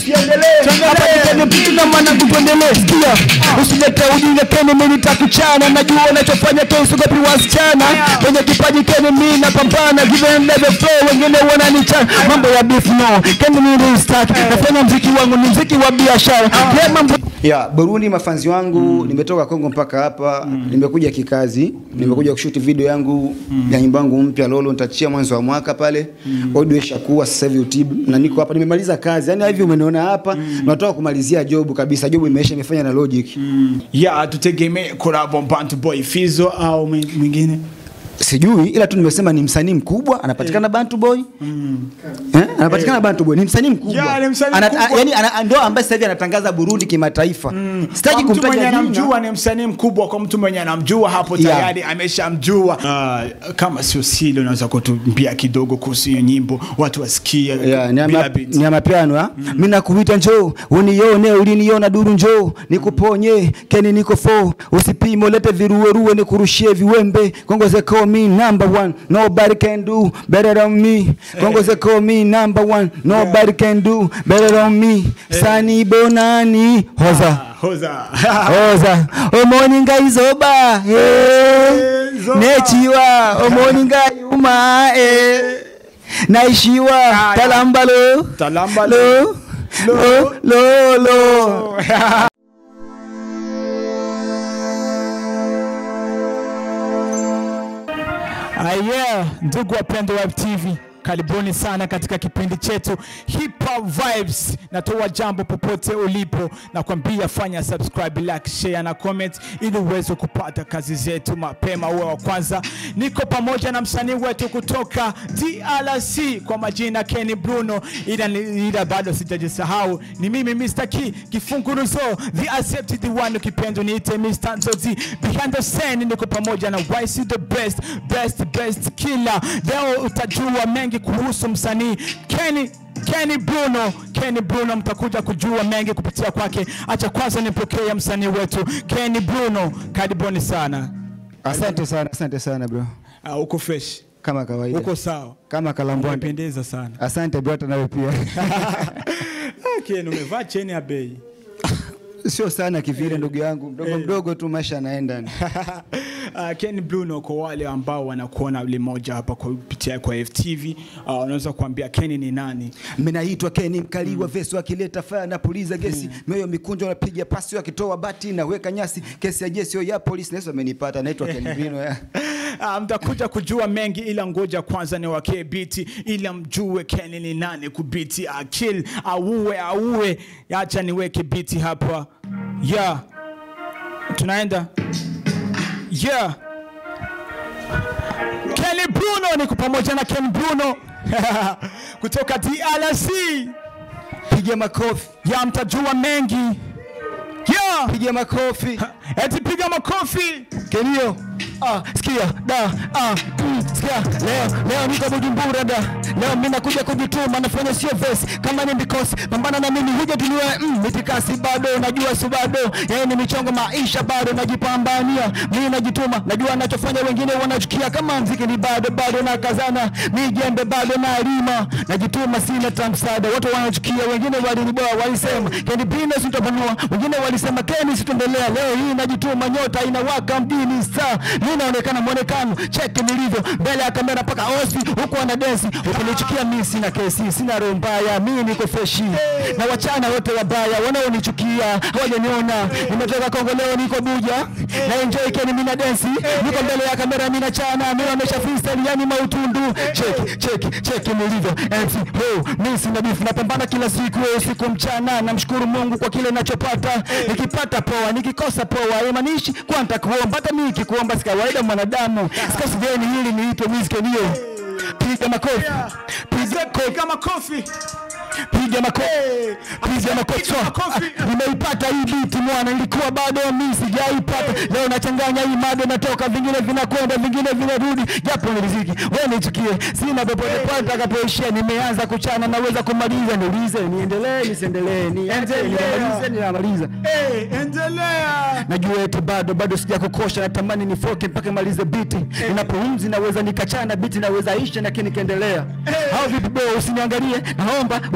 tusiendelee hapa ni Keni Bruno na mwanangu tuendelee sikia usilete ujinga Keni mimi nitakuchana najua unachofanya Keni usiogopi wasichana kwenye kipaji Keni mimi napambana given level flow wengine wananichana mambo ya beef no Keni mimi start nafanya mziki wangu ni mziki wa biashara yeah, mambo ya Burundi mafanzi wangu nimetoka Kongo mpaka hapa nimekuja kikazi nimekuja kushuti video yangu ya nyimbo yangu mpya Lolo nitachia mwanzo wa mwaka pale audio ishakuwa sasa hivi YouTube na niko hapa nimemaliza kazi yani hivi umeniona hapa natoka kumalizia job kabisa job imeisha imefanya na Logic ya tutegemee kolabo Bantu Boy Fizo au mwi- mwingine sijui ila tu nimesema ni msanii mkubwa anapatikana Bantu Boy eh? anapatikana Bantu Boy ni msanii mkubwa Ya, ni msanii Ana- mkubwa. a- yani ana- ndio ambaye sasa hivi anatangaza Burundi kimataifa sitaki Kwa mtu mwenye kumtaja jina anamjua ni msanii mkubwa, kwa mtu mwenye anamjua hapo Yeah. tayari ameshamjua. Uh, kama sio sile, unaweza kutumbia kidogo kuhusu hiyo nyimbo, watu wasikie Yeah, ni bila ama- beat. ni amapiano ha? mi nakuita njoo unione uliniona duru njoo nikuponye keni niko fo usipime ulete viruweruwe nikurushie viwembe kongoze call me number one nobody can do better than me kongoze call me number one nobody can do better than me sani bonani hoza Ah, Hoza. hoza omoninga izoba eh. zoba. nechiwa omoninga yuma eh. naishiwa Haya. talambalo Talambalo. lo lo lo lo Ah, yeah, ndugu wapendwa wa TV, karibuni sana katika kipindi chetu Hip Hop Vibes. Natoa jambo popote ulipo, nakwambia fanya subscribe, like, share na comment ili uweze kupata kazi zetu mapema, uwe wa kwanza. Niko pamoja na msanii wetu kutoka DRC kwa majina Kenny Bruno, ila, ni- ila bado sijajisahau, ni mimi Mr. Key Kifunguruzo, the accepted one, ukipenda niite Mr. Nzozi. Behind the scene niko pamoja na YC the best, best, best killer. Leo utajua mengi kuhusu msanii Kenny Kenny Bruno, Kenny Bruno, mtakuja kujua mengi kupitia kwake. Acha kwanza nipokee msanii wetu Kenny Bruno, karibuni sana. asante sana asante sana bro Ah, uko fresh, kama kawaida uko sawa, kama kalambwande umependeza sana. asante bro hata nawe pia Okay, umevaa cheni ya bei. sio sana kivile ndugu yangu mdogo mdogo tu maisha yanaenda Uh, Ken Bruno kwa wale ambao wanakuona limoja hapa kwa kupitia kwa FTV, uh, unaweza kuambia Ken ni nani? Mimi naitwa Kenny mkali wa vesi akileta fire na puliza gesi mioyo mikunjo napiga pasi akitoa bati na weka nyasi kesi ya jesio ya polisi naso amenipata naitwa Kenny Bruno ya Uh, mtakuja kujua mengi, ila ngoja kwanza ni wakee biti, ila mjue Ken ni nani kubiti, akil auwe auwe. Acha niweke biti hapa, yeah, tunaenda yeah. Ken Bruno, niko pamoja na Ken Bruno kutoka DRC. piga makofi ya mtajua mengi yeah. piga makofi eti piga makofi Kenio ah, sikia da ah, mm, sikia leo leo niko Bujumbura da leo mimi nakuja kujituma nafanya sio verse kama ni because pambana na mimi huja tuniwe mm, mitikasi bado najua si bado yeye ni michongo maisha bado najipambania mimi najituma najua nachofanya wengine wanachukia kama mziki ni bado bado na kazana mimi jembe bado na lima najituma sina tamsada watu wanachukia wengine waliniboa walisema Kenny Bina sitapanua wengine walisema Kenny sitaendelea leo hii najituma nyota inawaka mjini star mimi naonekana mwonekano cheki nilivyo mbele ya kamera mpaka osi huku wana dance ukinichukia mimi sina kesi sina roho mbaya mimi niko freshi na wachana wote wabaya wanaonichukia hawajaniona nimetoka Kongo leo niko Buja na enjoy Kenny mimi na dance niko mbele ya kamera mimi nachana mimi namesha freestyle yani mautundu cheki cheki cheki nilivyo MC ho mimi sina beef napambana kila siku usiku mchana namshukuru Mungu kwa kile ninachopata nikipata poa nikikosa poa haimaanishi kwa nitakuomba hata mimi nikikuomba si kawaida mwanadamu sikosi geni hili niitwe Miss Kenio piga makofi piga kofi Piga makofi. piga makofi piga makofi Piga makofi. Ah, nimeipata hii beat mwana ilikuwa bado mimi sijaipata leo nachanganya hii mado natoka vingine vinakwenda vingine vinarudi japo ni riziki wewe nichukie sina popote pale nitakapoishia nimeanza kuchana naweza kumaliza niulize niendelee nisiendelee nianze nimalize ninamaliza Hey, endelea. najua eti bado bado sijakukosha natamani nifoke mpaka malize biti ninapumzi naweza nikachana biti naweza isha lakini nikaendelea au vipi bro usiniangalie naomba uniache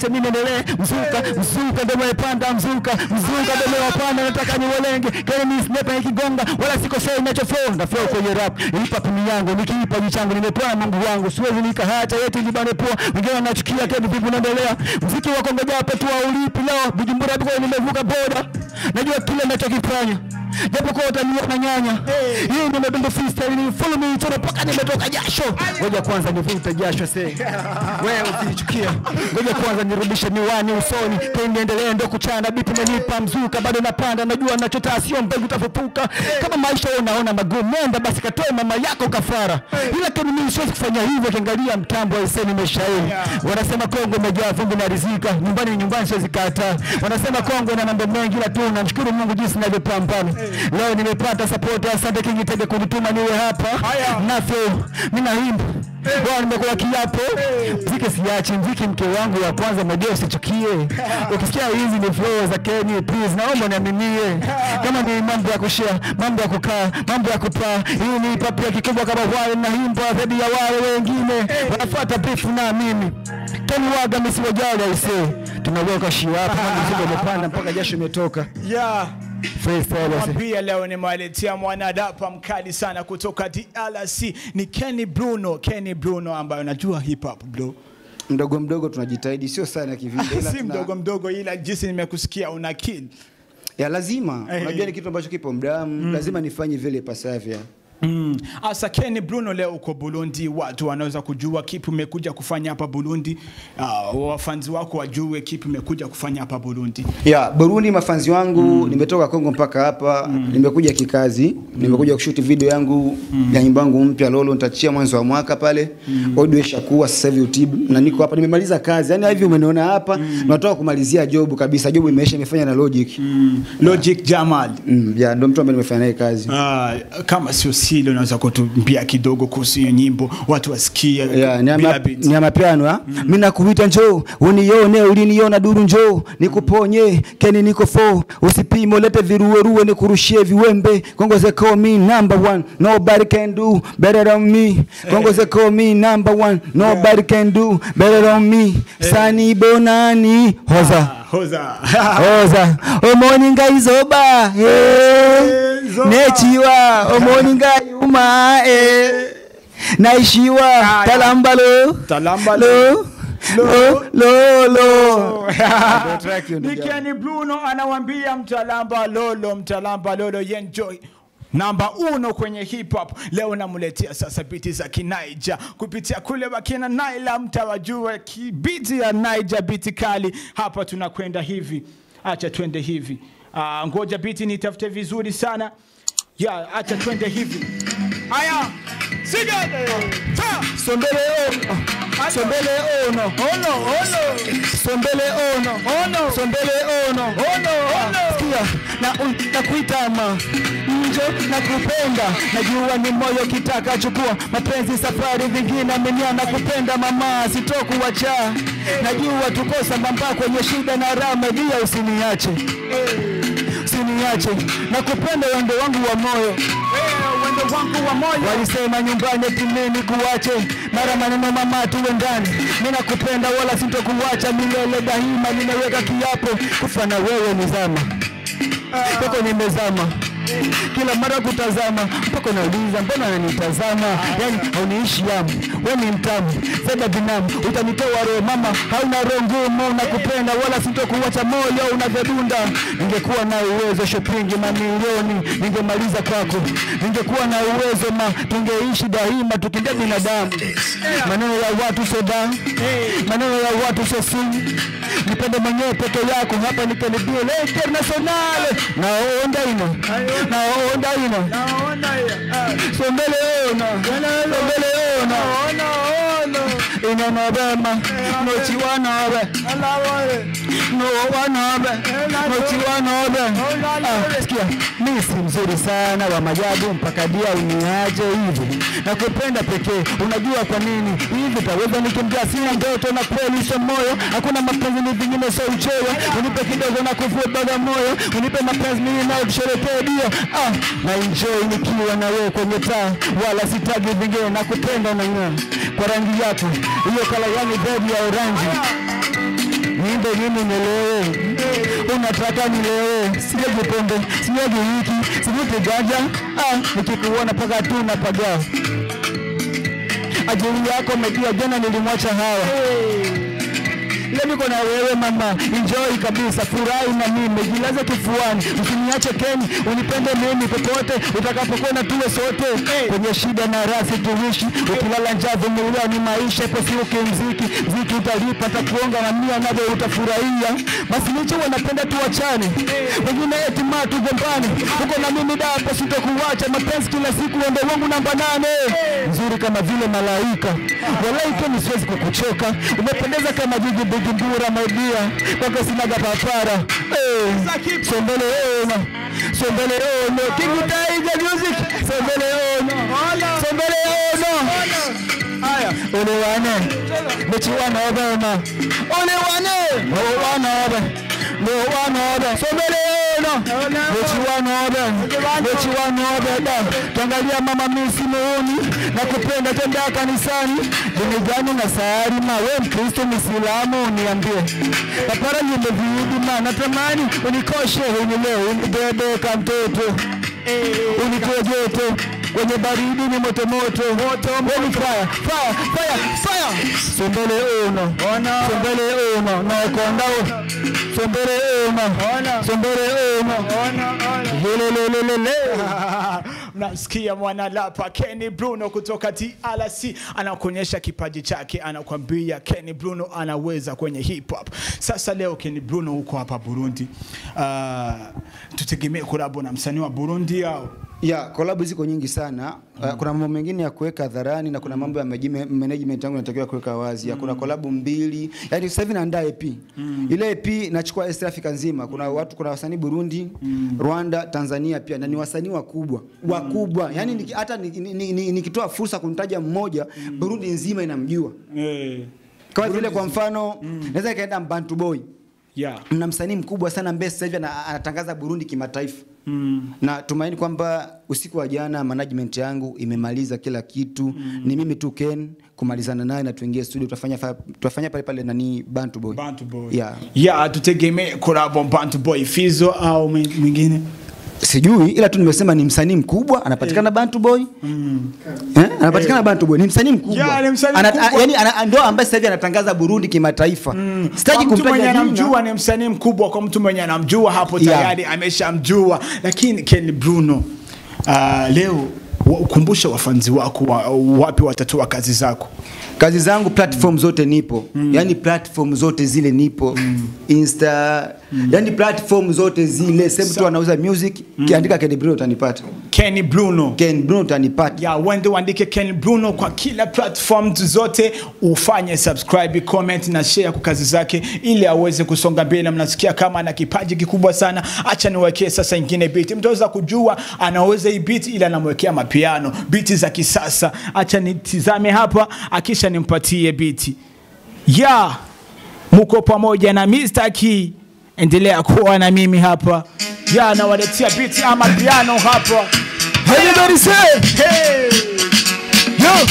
mimi niendelee mzuka mzuka ndio umepanda mzuka mzuka ndio umepanda nataka niwelenge kile mimi sniper ikigonga wala sikosei ninachoflow na flow kwenye rap hip pini yangu nikiipa jichangu nimepewa na Mungu wangu siwezi nikaacha yetu libane poa wengine wanachukia tena vipi unaendelea mziki wa Kongo japo tu ulipi leo Bujumbura biko nimevuka boda najua kile ninachokifanya japo kwa utaniona nyanya hii ndio mebendo freestyle ni follow me tena mpaka nimetoka jasho ngoja kwanza nivute jasho se wewe usinichukia ngoja kwanza nirudishe miwani usoni tena niendelee ndo kuchana bipi imenipa mzuka bado napanda najua ninachotaka sio mbegu tafufuka kama maisha wewe unaona magumu nenda basi katoe mama yako kafara ila kama mimi siwezi kufanya hivyo kiangalia mtambo wa iseni meshairi wanasema Kongo imejaa vumbi na rizika nyumbani ni nyumbani siwezi kataa wanasema Kongo ina mambo mengi ila tu namshukuru Mungu jinsi ninavyopambana leo nimepata support asante King Tege kunituma niwe hapa nafyo mimi naimba Bwana nimekula kiapo mziki siachi mziki mke wangu wa kwanza medio usichukie ukisikia hizi ni flow za Kenya please naomba niaminie kama ni mambo ya kushare mambo ya kukaa mambo ya kupaa hii ni papi ya kikubwa kama wale naimba zaidi ya wale wengine wanafuata beef na mimi Tony waga msiwajali aisee tunaweka shi hapa mzigo umepanda mpaka jasho imetoka Yeah. freestyle aisee Pia leo nimewaletea mwanadapa mkali sana kutoka DRC ni Kenny Bruno. Kenny Bruno ambaye unajua hip hop bro. mdogo mdogo tunajitahidi sio sana kivile ila si tuna- mdogo mdogo, ila jinsi nimekusikia una kill. ya lazima Eh. unajua ni kitu ambacho kipo mdamu lazima nifanye vile ipasavyo Mm. Asa Kenny Bruno, leo uko Burundi, watu wanaweza kujua kipi umekuja kufanya hapa Burundi. Uh, wafanzi wako wajue kipi umekuja kufanya hapa Burundi. ya Burundi mafanzi wangu nimetoka Kongo mpaka hapa nimekuja kikazi nimekuja kushuti video yangu ya nyimbo yangu mpya Lolo nitachia mwanzo wa mwaka pale audio ishakuwa sasa hivi YouTube na niko hapa nimemaliza kazi yani hivi umeniona hapa natoka kumalizia job kabisa job imeisha imefanya na Logic Logic Jamal. mm, ya ndio mtu ambaye nimefanya naye kazi Ah, kama sio sile unaweza kutuambia kidogo kuhusu hiyo nyimbo watu wasikie Yeah, ni bila ama- beat. ni amapiano ha mimi nakuita njoo unione uliniona duru njoo nikuponye keni niko fo usipime ulete viruweruwe nikurushie viwembe Kongo ze call me number one nobody can do better than me Kongo ze call me number one nobody can do better than me sani bonani hoza Ah, hoza oza omoninga izoba eh, Izoba. nechiwa omoninga yuma eh, naishiwa Ah, talambalo Talambalo. lo lo lo lo Ndio track hiyo ndugu Ni yangu. Kenny Bruno anawambia mtalamba lolo mtalamba lolo yenjoy namba uno kwenye hip hop leo namuletea sasa biti za kinaija kupitia kule wakina naila mtawajua kibiti ya naija biti kali hapa tunakwenda hivi acha twende hivi uh, ngoja biti nitafute vizuri sana ya acha twende hivi aya siga ta sombele ono sombele ono ono ono sombele ono ono sombele ono ono ono sikia na na kuitama njo na kupenda najua ni moyo kitaka chukua mapenzi safari vingine amenia na kupenda mama sitokuwacha najua tuko sambamba kwenye shida na raha media usiniache usiniache na kupenda wendo wangu wa moyo wendo wangu wa moyo walisema nyumbani eti mimi kuache mara maneno mama tuwe ndani mimi nakupenda wala sintokuacha milele daima nimeweka kiapo kufa na wewe nizama mpaka nimezama kila mara kutazama mpaka nauliza mbona ananitazama yani hauniishi yamu we ni mtamu zeda binamu utanitoa roho mama hauna roho ngumu nakupenda wala sintokuacha moyo unavyodunda ningekuwa na uwezo shopping mamilioni ningemaliza kwako ningekuwa na uwezo ma tungeishi daima tukindia binadamu maneno ya watu soda maneno ya watu sosi nipende mwenyewe peke yako hapa nikanibie le internationale naonda ino naonda ino sombele ona sombele ona ino nobema nochiwanobe nowanobe nochiwanobe Ah, sikia mi si mzuri sana wa majabu mpaka dia uniaje hivi nakupenda pekee unajua kwa nini hivi taweza nikimbia sina ndoto na kweli sio moyo hakuna mapenzi ni vingine sio uchoyo unipe kidogo na kuvua baga moyo unipe mapenzi mimi nao tusherekee dio ah, na enjoy nikiwa na wewe kwenye taa wala sitagi vingine nakupenda na ng'aa kwa rangi yako hiyo kala yani bebi ya orangi niimbe nini nilewe? Unataka nilewe? Sinyagi pombe, sinyagi hiki, sivuti ganja. Ah, nikikuona paka tu napagaa. Ajili yako umejua, jana nilimwacha hawa Leo niko na wewe mama, enjoy kabisa, furahi na mimi, jilaze kifuani, usiniache Keni, unipende mimi popote utakapokwenda, tuwe sote kwenye shida na raha, tuishi. Ukilala njaa, vumilia, ni maisha, ipo siku kimziki, mziki utalipa, takuonga na mia navyo utafurahia. Basi nicho wanapenda tuachane, wengine eti ma tugombane, uko na mimi dapo, sitokuacha, mapenzi kila siku, wendo wangu namba nane, nzuri kama vile malaika, walai Keni, siwezi kukuchoka, umependeza kama jiji Bujumbura, my dear, kwako sinaga papara. Eh, sombele ono, sombele ono, King Tiger Music, sombele ono, sombele ono. Haya, ole wane, mechi wana obema, ole wane, ole wana obe, no wana obe, sombele ono, mechi wana obe, mechi wana obe da. Tuangalia mama misi muuni, na kupenda tenda kanisani, dini gani na sayari ma, we Mkristo Mwislamu niambie, papara nyimbe viudi ma, natamani unikoshe unilee, unibebe kamtoto unitoe joto kwenye baridi ni moto moto moto moto fire fire fire fire sombele uno sombele uno na konda sombele uno sombele uno lelelelele mnasikia mwanalapa Kenny Bruno kutoka TRC anakuonyesha kipaji chake, anakwambia Kenny Bruno anaweza kwenye hip hop. Sasa leo Kenny Bruno huko hapa Burundi, uh, tutegemee kolabo na msanii wa Burundi au ya kolabu ziko nyingi sana uh, kuna mambo mengine ya kuweka hadharani na kuna mambo ya management- management yangu inatakiwa kuweka wazi ya kuna kolabu mbili yani sasa hivi naandaa EP ile EP nachukua East Africa nzima kuna watu kuna wasanii Burundi Rwanda Tanzania pia na ni wasanii wakubwa wakubwa yani niki- hata nikitoa ni, ni, ni, nikitoa fursa kumtaja mmoja Burundi nzima inamjua eh, kama vile kwa mfano naweza nikaenda Mbantu Boy yeah. mna msanii mkubwa sana ambaye sasa hivi ana- anatangaza Burundi kimataifa Mm. na tumaini kwamba usiku wa jana management yangu imemaliza kila kitu mm. ni mimi tu Ken kumalizana naye na tuingie studio tutafanya fa- tutafanya pale pale nani Bantu Boy Bantu Boy. Yeah. Yeah, tutegemee kolabo Bantu Boy Fizo au mwi- mwingine sijui ila tu nimesema ni msanii mkubwa anapatikana Bantu Boy eh? anapatikana Bantu Boy ni msanii mkubwa Yeah, ni msanii Ana- mkubwa. yani ana- ndo ambaye sasa hivi anatangaza Burundi kimataifa sitaki kwa mtu mwenye kumtaja anamjua jina ni msanii mkubwa, kwa mtu mwenye anamjua hapo Yeah. tayari ameshamjua. Lakini Ken Bruno, uh, leo wa- ukumbushe wafanzi wako wa, wapi watatoa kazi zako. kazi zangu platform zote nipo mm. yani platform zote zile nipo mm. insta mm. yani platform zote zile sehemu tu anauza music mm. kiandika Ken Bruno utanipata Ken Bruno Ken Bruno utanipata ya wende uandike Ken Bruno kwa kila platform zote, ufanye subscribe, comment na share kwa kazi zake, ili aweze kusonga mbele. Mnasikia kama ana kipaji kikubwa sana. Acha niwekee sasa ingine beat, mtaweza kujua anaweza hii beat, ili anamwekea mapiano beat za kisasa. Acha nitizame hapa, akisha nimpatie beat ya muko pamoja na Mr. Key, endelea kuwa na mimi hapa ya nawaletea beat ama piano hapa. Everybody say Hey! yo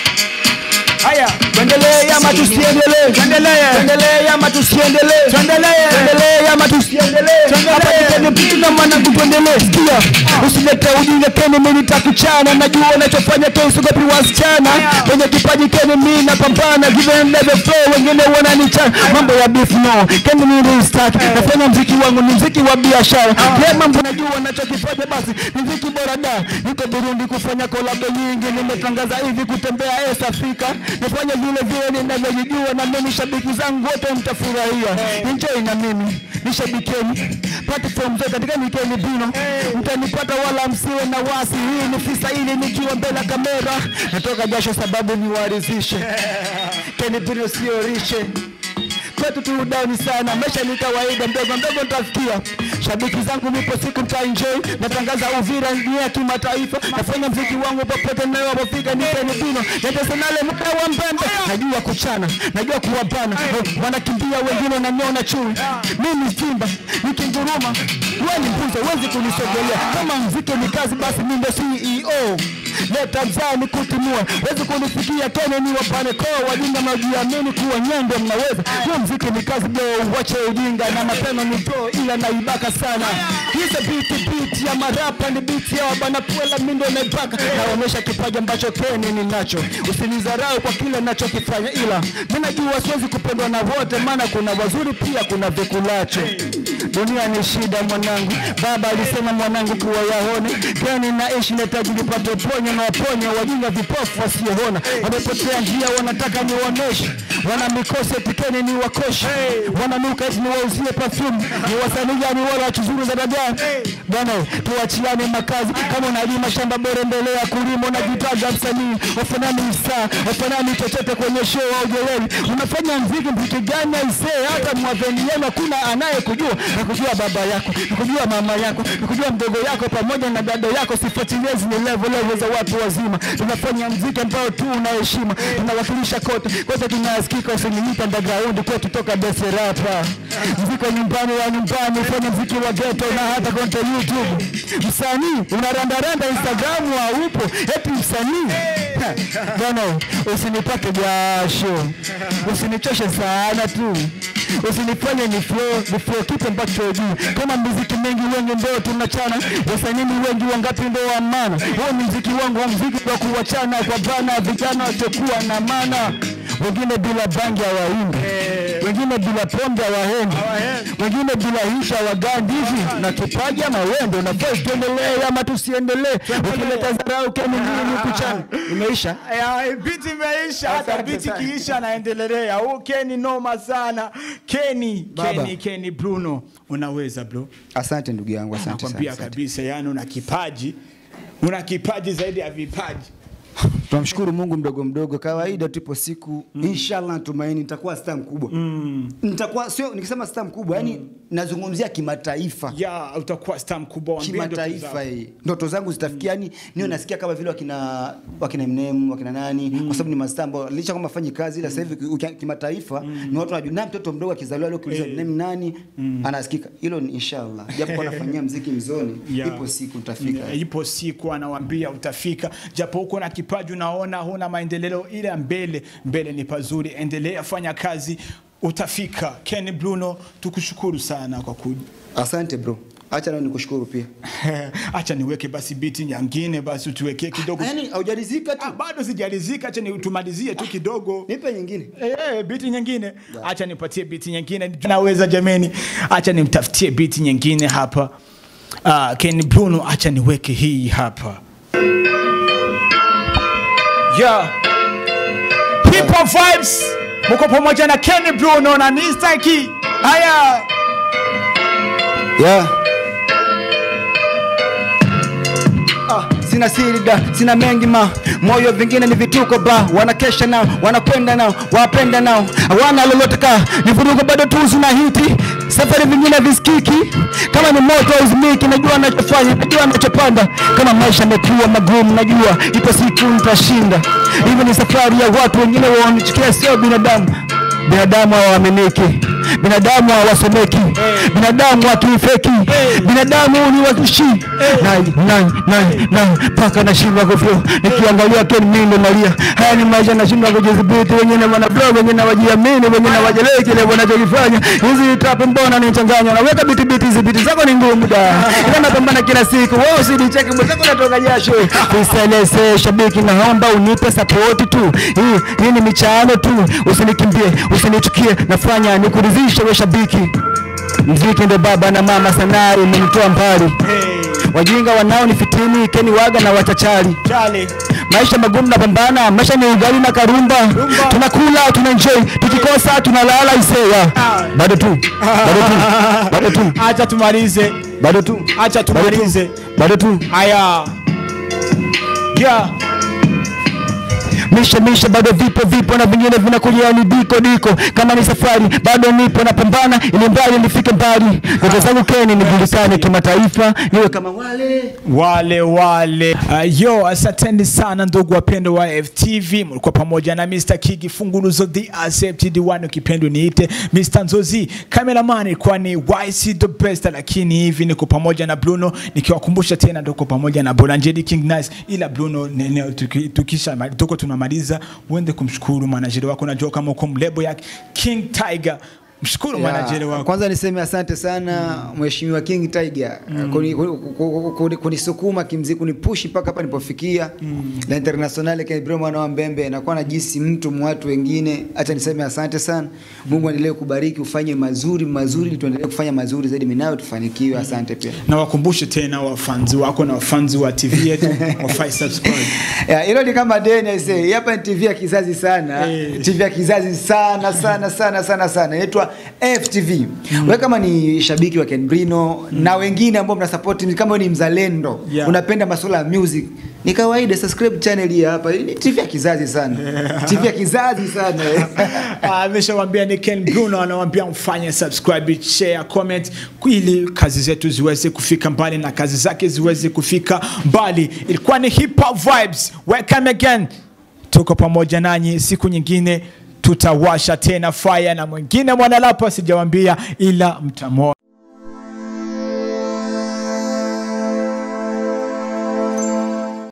Haya, tuendelee ama tusiendelee Tuendelee. tuendelee ama tusiendelee Tuendelee. tuendelee ama tusiendelee Tuendelee. hapa nikeni vitu na mwanangu tuendelee sikia usilete ujinga keni mimi nitakuchana najua unachofanya keni usiogopi wasichana kwenye kipaji keni mimi napambana give them level flow wengine wananichana mambo ya beef no keni mimi restart nafanya mziki wangu ni mziki wa biashara kile mambo najua nachokifanya basi ni mziki bora da niko Burundi kufanya kolabo nyingi nimetangaza hivi kutembea East Africa nifanye vile vile ninavyojijua na mimi shabiki zangu wote mtafurahia enjoy na mimi nishabikeni platform zote katika nikeni Bruno mtanipata wala msiwe na wasi hii ni fisa ili nikiwa mbele ya kamera natoka jasho sababu niwaridhishe Kenny Bruno sio rishe kwetu tu down sana, maisha ni kawaida, mdogo mdogo nitafikia. Shabiki zangu nipo siku mtaenjoy, natangaza Uvira ni ya kimataifa, nafanya mziki wangu popote ninapofika, ni Kenny Bruno internationale mka wa mbembe, najua kuchana, najua kuwabana, wanakimbia wengine wananiona chui, mimi Simba nikinguruma, wewe ni mbuzi, huwezi kunisogelea. Kama mziki ni kazi, basi mimi ndio CEO leta mzani kutimua wezi kunifikia kene ni wapane koo wajinga mnajiamini kuwa nyendo mnaweza huo mziki ni kazi bro wache ujinga na mapema ni bro ila naibaka sana hizo biti biti ya marapa ni biti ya wabana puela mindo naibaka naonyesha kipaji ambacho kene ninacho usinizarau kwa kile nachokifanya ila mi najua siwezi kupendwa na wote maana kuna wazuri pia kuna vikulacho dunia ni shida mwanangu baba alisema mwanangu kuwa yaone keni naishi nahitaji nipate ponyo na waponyo wajinga vipofu wasioona wamepotea njia wanataka niwaoneshe wana mikose tikeni ni wakoshe wananuka eti niwauzie perfume ni wasanii gani wala wachuzuru za dagaa bwana tuachiane makazi kama unalima shamba bora endelea kulima unajitaja msanii wafanani msaa wafanani chochote kwenye show au jeleli unafanya mziki mziki gani aisee hata mwaveni yenu hakuna anayekujua nakujua baba yako nakujua mama yako nakujua mdogo yako pamoja na dada yako sifuatilie zile level level za watu wazima tunafanya mziki ambao tu una heshima tunawakilisha kote kote tunasikika usiniita underground kwetu toka bese rapa mziki wa nyumbani wa nyumbani fanya mziki wa ghetto na hata konte youtube msanii unarandaranda instagram haupo eti msanii Ha, bwana usinipake jasho usinichoshe sana tu usinifanye ni flow ni flow kitu ambacho juu kama muziki mengi wengi ndio tunachana wasanii wengi wangapi ndio wa maana huo ni muziki wangu wa muziki wa kuwachana kwa bana vijana wasiokuwa na maana wengine bila bangi hawaimbi wengine bila pombe hawaendi wengine bila hisha wagandi hivi na kipaji ama wendo na voice tuendelee ama tusiendelee ukileta dharau keni nini kuchana imeisha Ya, biti imeisha hata Asante biti sana. kiisha naendelea huu keni noma sana keni Baba. keni keni bruno unaweza bro asante ndugu yangu asante sana, nakwambia asante. kabisa yani una kipaji una kipaji zaidi ya vipaji tunamshukuru mungu mdogo mdogo kawaida tupo siku mm. inshallah tumaini nitakuwa star mkubwa mm. nitakuwa sio nikisema star mkubwa yani nazungumzia kimataifa ya utakuwa star mkubwa waambie ndoto kimataifa zako. hii ndoto zangu zitafikia yani niyo nasikia kama vile wakina wakina Eminem wakina nani kwa sababu ni mastaa ambao licha kwamba fanyi kazi ila sasa hivi ukia- kimataifa ni watu wanajua na mtoto mdogo akizaliwa leo kuuliza Eminem nani anasikika hilo ni inshallah japo kwa nafanyia mziki mzoni Ya. ipo siku nitafika Ya, ipo siku anawambia utafika japo huko na kipaji unaona huna maendeleo ile mbele mbele ni pazuri endelea fanya kazi utafika ken bruno tukushukuru sana kwa kuja asante bro acha nao nikushukuru pia acha niweke basi biti nyingine basi utuwekee kidogo yani haujarizika tu Ah, bado sijalizika acha ni tumalizie tu kidogo nipe nyingine Eh, eh, biti nyingine acha nipatie biti nyingine naweza jameni acha nimtafutie biti nyingine hapa uh, ken bruno acha niweke hii hapa yeah. Hip hop vibes muko pamoja na ken bruno na nistaki haya yeah. Ah, sina siri da sina mengi ma moyo vingine ni vituko ba wanakesha nao wanakwenda nao wapenda nao hawana lolote ka ni vurugo bado tuzu na hiti safari vingine visikiki kama ni moto uzimiki najua nachofanya najua nachopanda kama maisha amekuwa magumu najua ipo siku nitashinda hivi ni safari ya watu wengine waonichukia sio binadamu binadamu hawaaminiki binadamu hawasomeki binadamu wakifeki binadamu ni wakishi nai nai nai nai mpaka nashindwa kufyo nikiangalia ken mindo nalia haya ni maisha nashindwa kujidhibiti wengine wana blog wengine wajiamini wengine wajelee kile wanachokifanya hizi trap mbona nichanganya naweka biti biti hizi biti zako ni ngumu da ila napambana kila siku wewe usinicheke mwenzako natoka jasho kuselese shabiki naomba unipe support tu hii hii ni michano tu usinikimbie usinichukie nafanya nikuridhishe we shabiki mziki ndo baba na mama sanaa imenitoa mbali wajinga wanao ni fitini keni waga na watachali chale maisha magumu na pambana maisha ni ugali na karumba tunakula tuna enjoy tukikosa tunalala iseya bado tu bado tu bado tu acha tumalize bado tu acha bado tu tumalize bado tu haya yeah. mishe mishe bado vipo vipo na vingine vinakuja ni diko diko kama ni safari bado nipo napambana ili mbali nifike mbali ndoto zangu keni nijulikane kimataifa niwe kama wale wale wale uh, yo asanteni sana ndugu wapendo wa ftv mlikuwa pamoja na mr kigi funguruzo the accepted one ukipendo niite mr nzozi cameraman ilikuwa ni yc the best lakini hivi niko pamoja na bruno nikiwakumbusha tena tuko pamoja na bolanjedi king nice ila bruno nene, tuki, tukisha tuko tunamaliza uende kumshukuru manajeri wako najua kama uko mlebo ya king tiger mshukuru Ya, manajeri wako Kwanza niseme asante sana Mheshimiwa King Tiger kuni- kuni- kuni- kuni- kunisukuma kimziki kunipushi mpaka hapa nipofikia la internationale Kibro mwana wa Mbembe nakuwa najisi mtu mwatu wengine. Acha niseme asante sana. Mungu aendelee kubariki ufanye mazuri mazuri ili tuendelee kufanya mazuri zaidi mimi nawe tufanikiwe. Asante pia. na wakumbushe tena wafanzi wako na wafanzi wa tv yetu wafai subscribe Ya, hilo ni kama deni aisee. Hii Hapa ni TV ya kizazi sana. Eh. TV ya kizazi sana sana sana sana sana. Inaitwa FTV. Wewe kama ni shabiki wa Ken Brino na wengine ambao mna support kama wewe ni mzalendo, Yeah. unapenda masuala ya music. Ni kawaida subscribe channel hii hapa. Hii Ni TV ya kizazi sana. TV ya kizazi sana. Ah, ameshawambia ni Ken Bruno anawambia mfanye subscribe, share, comment ili kazi zetu ziweze kufika mbali na kazi zake ziweze kufika mbali. Ilikuwa ni hip hop vibes. Welcome again. Tuko pamoja nanyi siku nyingine tutawasha tena fire na mwingine mwanalapa sijawambia ila mtamwona